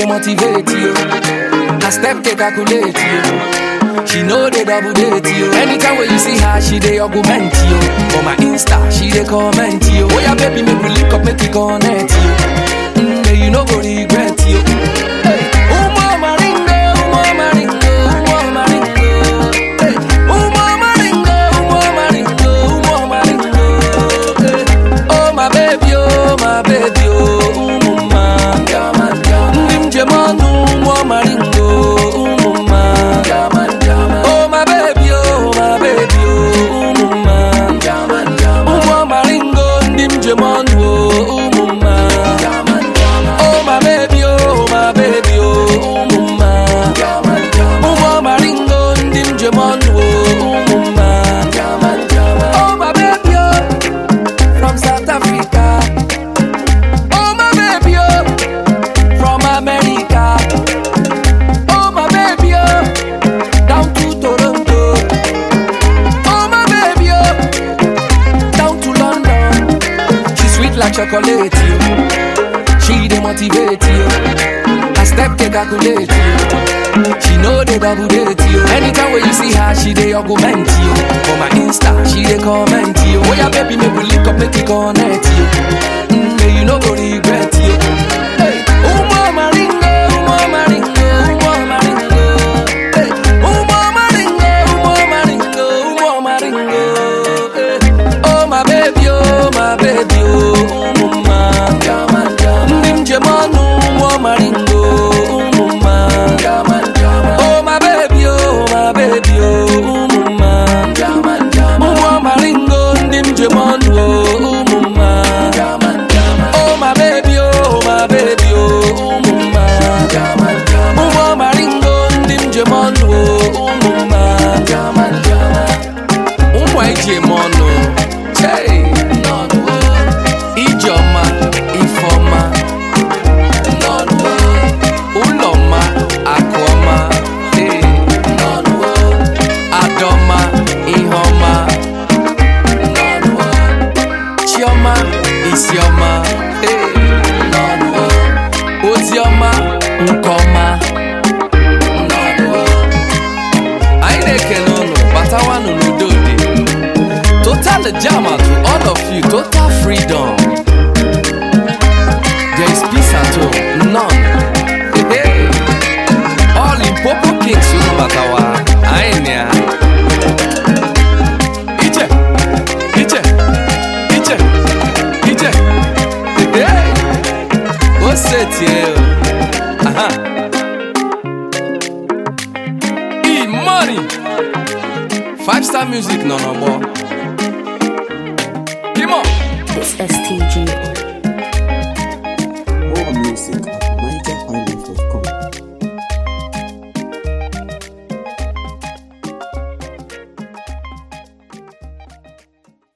motivate you. I step take calculate you. She know they double date you. Anytime when you see her, she they augment you. For my Insta, she they comment you. Oh yeah, baby, make we link up, make we connect you. Mm, yeah, you no go regret you. Hey, oh mama ringo, oh mama ringo, oh mama ringo. Hey, oh mama ringo, oh mama ringo, oh mama ringo. Hey, oh my baby, oh my baby, oh mama. Ndị njem ọnụ ụmụ maringo ụmụ mma Oh my baby, oh my baby, oh ụmụ mma Ụmụ maringo ndị njem ọnụ oh, ụmụ mma Oh my baby, oh my baby, oh ụmụ mma Ụmụ maringo ndị njem ọnụ oh, ụmụ mma Oh my baby, oh from South Africa Oh my baby, oh from America. Oh my baby, oh, down to Toronto. Oh my baby, oh, down to London. She sweet like chocolate, you. She dey motivate you. I step take calculate you. She know they double date you. Anytime when you see her, she dey augment you. For my Insta, she dey comment you. Oh yeah, baby, make we link up, make we connect you. Mm, yeah, you no go regret you. Hey, oh mama ringo, oh mama ringo, oh mama ringo. Hey, oh mama ringo, oh mama ringo, oh mama ringo. Hey, oh my baby, oh my baby, oh mama. Ndị njem ọnụ ụmụ maringo, ụmụ mma. Oh my baby, oh my baby, oh ụmụ mma. Ụmụ maringo, ndị njem ọnụ oh, ụmụ mma. Oh my baby, oh my baby, oh ụmụ mma. Ụmụ maringo, ndị njem ọnụ oh, ụmụ mma. Ụmụ anyị ji eme ọnụ. Chei. Ijeọma, Ifeọma. Ụlọma, Akụọma. Hey. Adọma, Iheọma. Chiọma, Isiọma. Hey. Oziọma, Nkeọma. Anyị na-ekele unu batawanụ n'udo dị. Total jama to all of you, total freedom. There is peace at home, none. Hey, hey. All in Popo Kings, unu batawa. Anyị na ya. Ije, ije, ije, ije. Hey, hey. O setie o. Aha. E-money. Five star music nọ n'ọgbọ. Come on. It's STG.